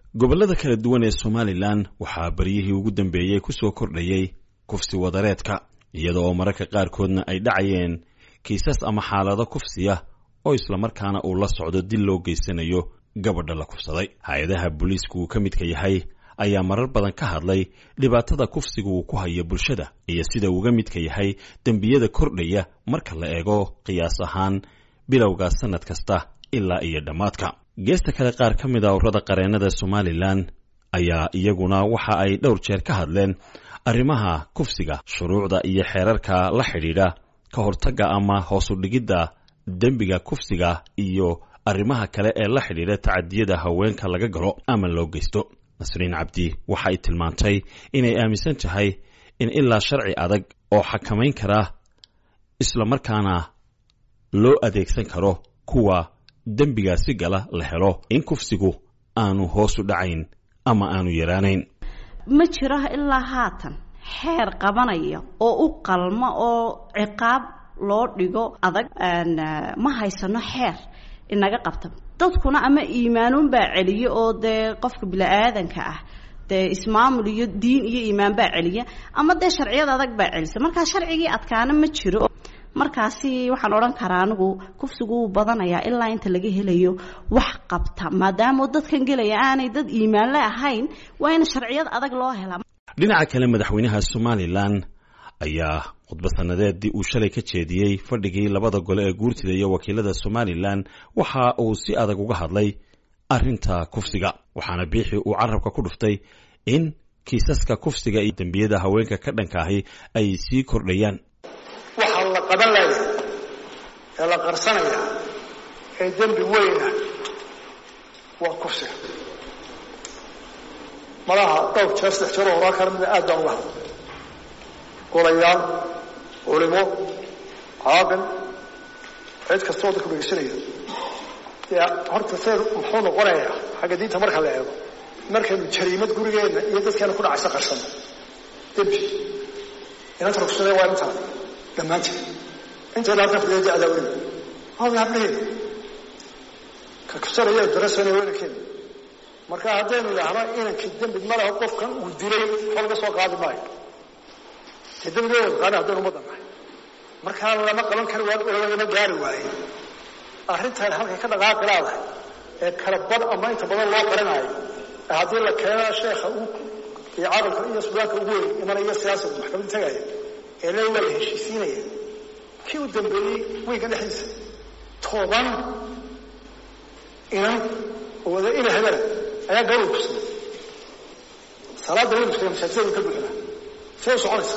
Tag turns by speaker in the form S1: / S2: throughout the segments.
S1: gobollada kala duwan ee somalilan waxaa baryihii ugu dambeeyey ku soo kordhayey kufsi wadareedka iyada oo mararka qaarkoodna ay dhacayeen kiisas ama xaalado kufsiya oo islamarkaana uu la socdo dil loo geysanayo gabadha la kufsaday hay-adaha booliisku uu ka midka yahay ayaa marar badan ka hadlay dhibaatada kufsiga uu ku hayo bulshada iyo sida uuga midka yahay dembiyada kordhaya marka la eego qiyaas ahaan bilowga sannad kasta ilaa iyo dhammaadka geesta kale qaar ka mid a urada qareennada somalilan ayaa iyaguna waxa ay dhowr jeer ka hadleen arrimaha kufsiga shuruucda iyo xeerarka la xidhiidha ka hortagga ama hoosu dhigidda dembiga kufsiga iyo arrimaha kale ee la xidhiidha tacadiyada haweenka laga galo ama loo geysto nasriin cabdi waxa ay tilmaantay inay aaminsan tahay in ilaa sharci adag oo xakamayn kara islamarkaana loo adeegsan karo kuwa dembigaasi gala la helo in kufsigu aanu hoosu dhacayn ama aanu yaraanayn
S2: ma jiro ilaa haatan xeer qabanaya oo u qalma oo ciqaab loo dhigo adag ma haysano xeer inaga qabta dadkuna ama iimaanuunbaa celiya oo dee qofka bini-aadanka ah dee ismaamul iyo diin iyo iimaan baa celiya ama dee sharciyad adag baa celisa markaa sharcigii adkaana ma jiro markaasi waxaan odhan karaa anigu kufsigu wuu badanayaa ilaa inta laga helayo wax qabta maadaama dadkan gelaya aanay dad iimaanle ahayn waa in sharciyad adag loo helaa
S1: dhinaca kale madaxweynaha somalilan ayaa khudba sanadeedii uu shalay ka jeediyey fadhigii labada gole ee guurtida iyo wakiilada somalilan waxa uu si adag uga hadlay arrinta kufsiga waxaana biixii uu carabka ku dhuftay in kiisaska kufsiga iyo dembiyada haweenka ka dhanka ahi ay sii kordhayaan
S3: waxaa la qaban laya ee la qarsanaya ee dembi weyna waa kufsiga malaha dhowr jeer saddex jeer oo horaa kala mida aad baan uga hadlay golayaal culimo caaqil cid kastoo dadku dhegeysanaya dee horta seer muxuu noqonayaa xagga diinta marka la eego markaynu jariimad gurigeenna iyo dadkeena ku dhacaysa qarsano dembi inanta rugsade waa intaa dhammaanteed intayna halka fadhiya dacdaa weliba hada hablaheeda ka kusanaya darasana weynankeeda marka haddaynu idhaahno inankii dembi ma laho qofkan uu dilay waxba laga soo qaadi maayo dee dembigeeda qaani haddaynu ummadda nahay markaa lama qaban kari waayo oo lagama gaari waaye arrintan halkay ka dhaqaaqi laadahay ee kala bad ama inta badan loo qarinayo ee haddii la keeno sheekha uu iyo caqalka iyo sudaanka ugu weyn imanaya siyaasada maxkamad tagaya ee le waa la heshiisiinaya kii u dambeeyey weynka dhexdiisa toban inan oo wada ina hebela ayaa gabal kusaday salaadda waynu iskaga masaajidada ka buuxinaa see u soconaysa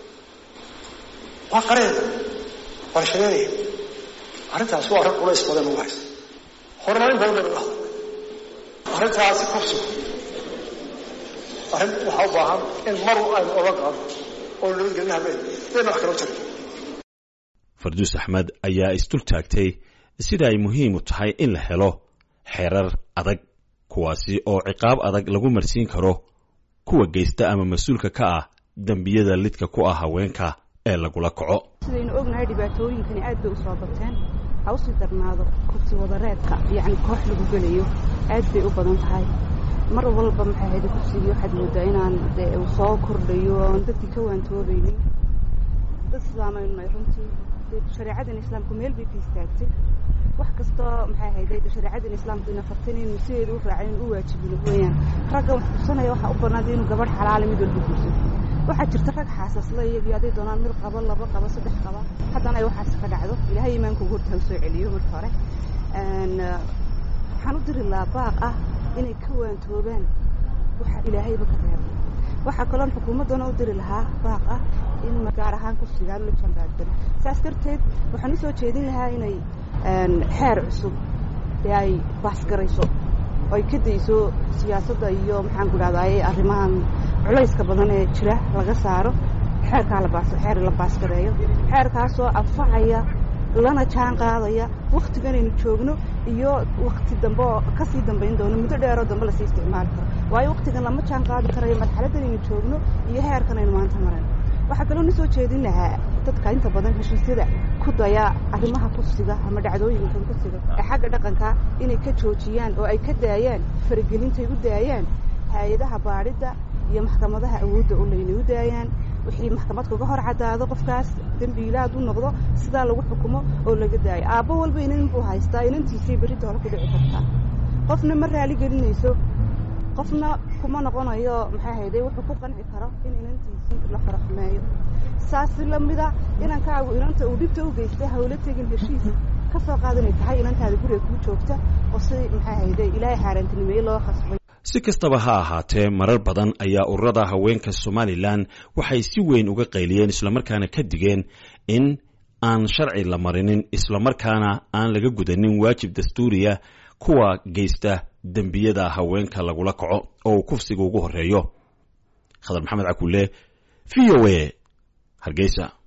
S3: waa qareeda waa la shareeraya arrintaas waa arrin culays badan ugu haysa horumarin badan baynu uga hadlay arrintaasi kufsigu arrin waxaa u baahan in maru aynu oga qaadno oo nabadgelina habeen dayna wax kaloo jirin
S1: farduus axmed ayaa isdul taagtay sida ay muhiim u tahay in la helo xeerar adag kuwaasi oo ciqaab adag lagu marsiin karo kuwa geysta ama mas-uulka ka ah dembiyada lidka ku ah haweenka ee lagula kaco
S4: sidaynu ognahay dhibaatooyinkani aad bay u soo bateen ha usii darnaado kursi wadareedka yacni koox lagu gelayo aad bay u badan tahay mar walba maxay ahayd kursigii waxaad moodaa inaan dee uu soo kordhayo oon dadkii ka waantoobaynin dad islaamaynu nahay runtii shareecadan islaamku meel bay ka istaagtay wax kastoo maxay ahayd shareecadan islaamku ina fartan inaynu sideeda u raacin u waajibino weeyaan ragga wax kursanaya waxaa u banaada inuu gabadh xalaala mid walba guursan waxaa jirta rag xaasasla iyagii hadday doonaan mid qaba laba qaba saddex qaba haddana ay waxaas ka dhacdo ilaahay iimaanka ugu horta soo celiyo marka hore waxaan u diri lahaa baaq ah inay ka waantoobaan waxa ilaahayba ka reebay waxaa kaloon xukuumaddana u diri lahaa baaq ah in gaar ahaan kursigaan la jandaagdano saas darteed waxaan usoo jeedin lahaa inay xeer cusub ee ay baasgarayso oo ay ka dayso siyaasadda iyo maxaan ku dhahdaye arrimahan culayska badan ee jira laga saaro xeerkaa laxeer la baasgareeyo xeerkaasoo anfacaya lana jaan qaadaya waktiganaynu joogno iyo wakti dambe oo kasii dambayn doono muddo dheeroo dambe lasii isticmaali karo waayo waktigan lama jaan qaadi karayo marxaladdanaynu joogno iyo heerkan aynu maanta marayno waxaa kaloo na soo jeedin lahaa dadka inta badan heshiisyada ku daya arrimaha kufsiga ama dhacdooyinkan kufsiga ee xagga dhaqanka inay ka joojiyaan oo ay ka daayaan faragelintay u daayaan hay-adaha baadhidda iyo maxkamadaha awoodda u laynay u daayaan wixii maxkamad kaga hor caddaado qofkaas dembiilaad u noqdo sidaa lagu xukumo oo laga daayo aabbo walba inan buu haystaa inantiisay berrinta hore ku dhici kartaa qofna ma raali gelinayso qofna kuma noqonayo maxaa hayday wuxuu ku qanci karo in inantiisii la faraxumeeyo saasi lamida inankaagu inanta uu dhibta u geystay hawlo tegin heshiis ka soo qaadanay tahay inantaada guriga kuu joogta oo si maxaa hayday ilaahay xaaraantinimeeye loo khasbay
S1: si kastaba ha ahaatee marar badan ayaa ururada haweenka somalilan waxay si weyn uga qayliyeen islamarkaana ka digeen in aan sharci la marinin islamarkaana aan laga gudanin waajib dastuuriya kuwa geysta dembiyada haweenka lagula kaco oo uu kufsiga ugu horeeyo khadar maxamed cakulle v o a hargeysa